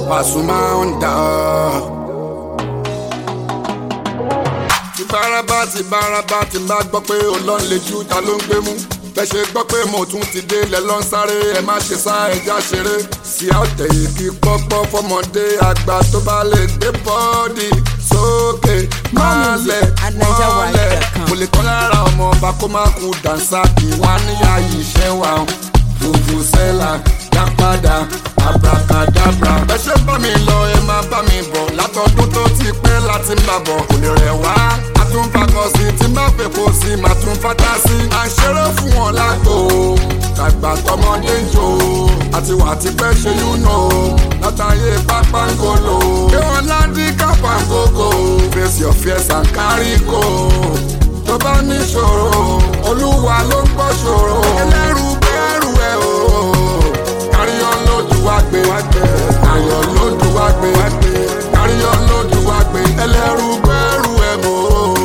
Pasuma Onda. ti bárabá ti bárabá ti bá gbọ́ pé olóń lè ju ta ló ń gbé mú bẹ́ẹ̀ ṣe gbọ́ pé mo tún ti dé lẹ̀ lọ́n sáré ẹ má ṣe sá ẹja ṣeré sí àtẹ̀ ìkí pọ́pọ́ fọmọdé àgbà tó bá lè gbé bọ́ọ̀dì sókè máa lẹ̀ mọ́lẹ̀ mo lè kọ́ lára ọmọ ọba kó má kú dànsá kí wọ́n á níyà yìí ṣẹ́ wa fùfù sẹ́là dá padà abracadabra. ẹ ṣe bá mi lọ ẹ máa bá mi bọ̀ látọdún tó ti pẹ́ láti ń bà bọ̀ kò lè rẹ̀ wá. a tún fakọ sí tí má fẹ́ kó sí màá tún fata sí. à ń ṣeré fún wọn lágbo tàgbà tọmọdé ń jò àti wà tí pẹ́ ṣe yún nà ó látàyè pápángolo. kí wọ́n láńdí kápángógó face your fears and carry go. tó bá níṣòro olúwa ló ń gbọ́ ṣòro. ẹlẹ́rù bẹ́ẹ̀rù ẹ̀ o káríyọ́ lójú wá gbé ayọ̀ lójú wá gbé káríyọ́ lójú wá gbé ẹlẹ́rú gbẹ́rù ẹ̀ mọ́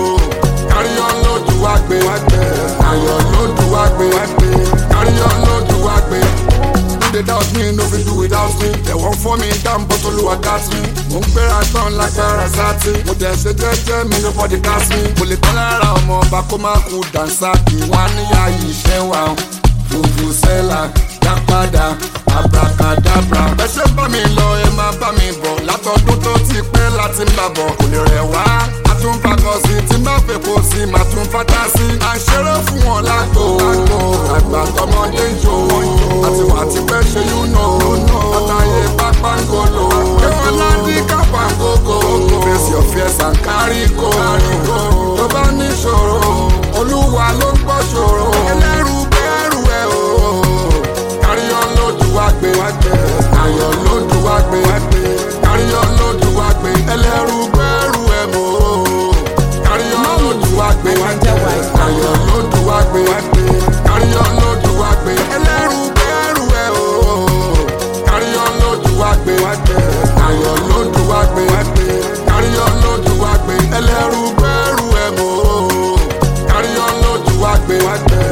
káríyọ́ lójú wá gbé ayọ̀ lójú wá gbé káríyọ́ lójú wá gbé. No dey doubt me, no fit do without me. They won't for me down, but Olúwa got me. Mo ń gbéra tán lágbára sátì. Mo dẹ̀ ṣe jẹ́jẹ́ mi, nobody cast me. Mo lè tán lára ọmọ ọba kó má kú dànsá kí wọ́n á níyà yìí ṣẹ́ wa. Fùfù sẹ́là dá padà abracadabra. ẹ ṣe bá mi lọ ẹ máa bá mi bọ̀ látọdún tó ti pẹ́ láti ń bà bọ̀ kò lè rẹ̀ wá. a tún fakọ sí tí má fẹ́ kó sí màá tún fata sí. à ń ṣeré fún wọn lágbo àgbà tọmọdé ń jò àti wà tí pẹ́ ṣe yún nà látàyè pápángolo. kí wọ́n láńdí kápángógó face your fears and carry go. tó bá níṣòro olúwa ló ń gbọ́ ṣòro. ẹlẹ́rù bẹ́ẹ̀rù ẹ̀ o káríyọ́ lójú wá gbé ayọ̀ lójú wá gbé káríyọ́ lójú wá gbé ẹlẹ́rú gbẹ́rù ẹ̀ mọ́ káríyọ́ lójú wá gbé ayọ̀ lójú wá gbé káríyọ́ lójú wá gbé ẹlẹ́rú gbẹ́rù ẹ̀ o káríyọ́ lójú wá gbé ayọ̀ lójú wá gbé káríyọ́ lójú wá gbé ẹlẹ́rú gbẹ́rù ẹ̀ mọ́ káríyọ́ lójú wá gbé.